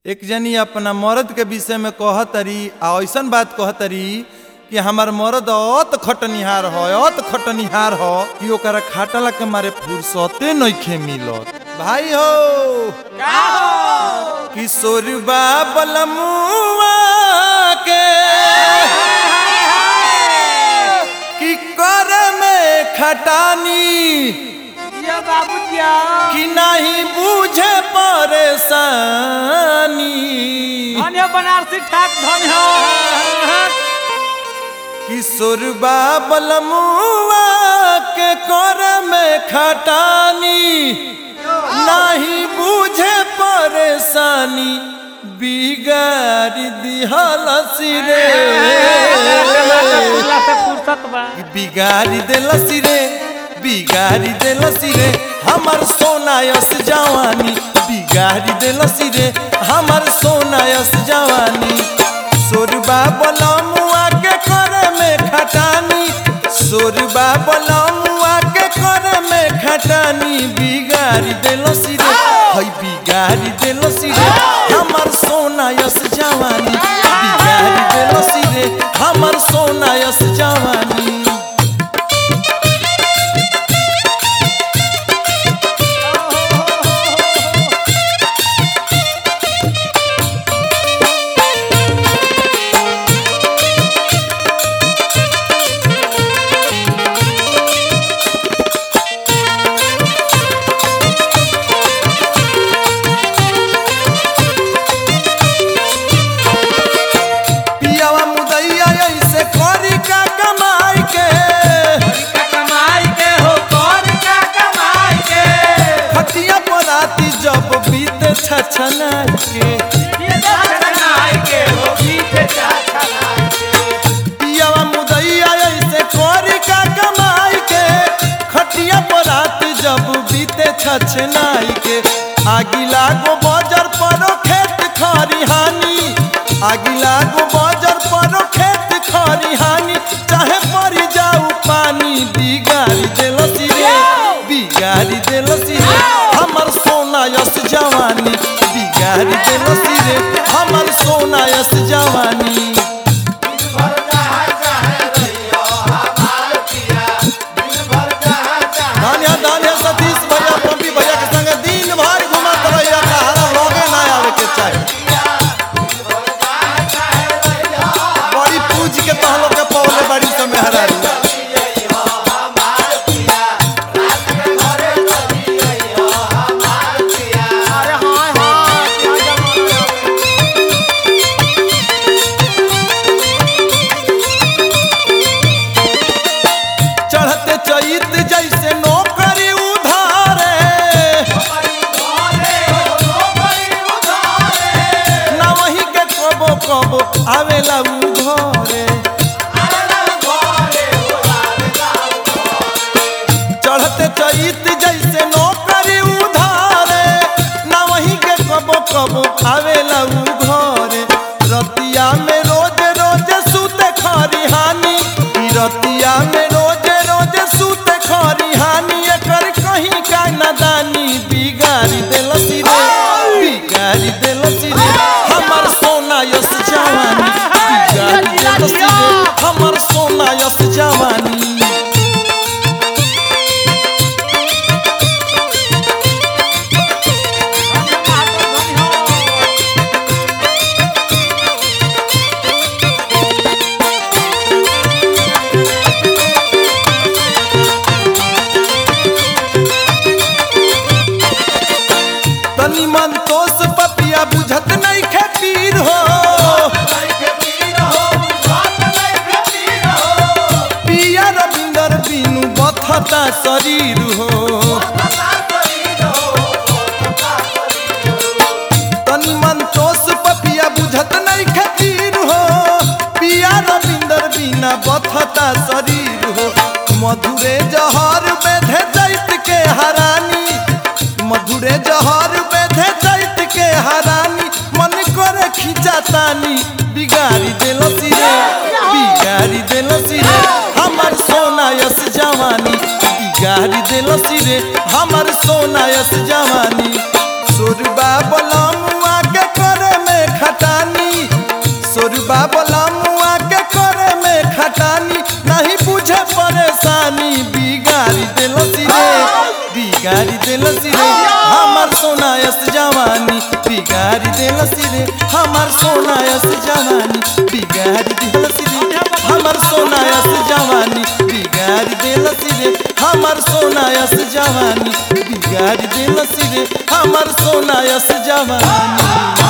एक जनी अपना मर्द के विषय में कहतरी आ ऐसन बात कहतरी कि हमार मर्द अत खटनिहार हो अत खटनिहार हो कि ओकरा खाटला के मारे फुर्सते नइखे मिलत भाई हो किशोरबा बलमुआ के कि कर में खटानी जिया बाबू जिया कि नहीं बूझे परेशानी धन्य बनारसी ठाक धन्य किशोरबा बलमुआ के कर में खटानी नहीं बूझे परेशानी बिगाड़ दिहल सिरे से फुर्सत बा बिगाड़ी देलसी रे बिगाड़ी देलसी रे हमर सोनायस जवानी बिगाड़ी देलसी रे हमर सोनायस जवानी सोरबा बलमुआ के करे में खटानी सोरबा बलमुआ के करे में खटानी बिगाड़ी देलसी रे हई बिगाड़ी देलसी रे हमर सोनायस जवानी बिगाड़ी देलसी रे हमर सोनायस जवानी पियावा मुदैया ऐसे करी का कमाई के कमाई के हो कर का कमाई के खटिया पराती जब बीते छछना के ये कमाई के हो पीछे चाचा पियावा मुदैया ऐसे करी का कमाई के खटिया पराती जब बीते छछनाई के आगी लागो बजर परो खेत खरिहानी आगी लागो बजर परो खेत खरिहानी चाहे पड़ी जाऊ पानी बिगाड़ी देलसी रे बिगाड़ी देलसी रे हमर सोना यस जवानी बिगाड़ी देलसी रे हमर सोना यस जवानी धानिया धानिया सतीश भैया पंपी भैया के संग दिन भर घुमत रहिया कहारा लगे ना आवे के चाही बड़ी पूज के तहलो के पौले बड़ी समय हरारी अरे हाय हाय क्या जमाना चढ़ते चैत जैसे नौकरी उधारे ना वही के कबो कबो आवेला उ घरे चढ़ते चैत जैसे नौकरी उधारे ना वही के कबो कबो आवेला उ घरे रतिया में रोज रोज सुते खरिहानी ई रतिया में रोज रोज सुते खरिहानी एकर कहीं का नादानी बिगाड़ी देलसी रे बिगाड़ी देलसी रे हमर सोना यस जवानी बिगाड़ी देलसी रे हमर सोना यस जवानी तनी मन तोस पपिया बुझत नहीं खे पीर हो पिया रविंदर बिनु बथता शरीर हो तनी मन तोस पपिया बुझत नहीं खे पीर हो पिया रविंदर बिना बथता शरीर हो मधुरे जहर बेधे दैत के हरानी मधुरे जहर बेधे दैत के हरानी मन करे खिंचातानी बिगाड़ी देलसी रे बिगाड़ी देलसी रे हमर सोना यस जवानी बिगाड़ी देलसी रे हमर सोना यस जवानी सुरबा बलमुआ के करे बाबला मुआ के करे में खटानी नहीं बुझे परेशानी बिगाड़ी दिलसी रे बिगाड़ी दिलसी रे हमर सोनायस जवानी बिगाड़ी दिलसी रे हमर सोनायस जवानी बिगाड़ी दिलसी रे हमर सोनायस जवानी बिगाड़ी दिलसी रे हमर सोनायस जवानी बिगाड़ी दिलसी रे हमर सोनायस जवानी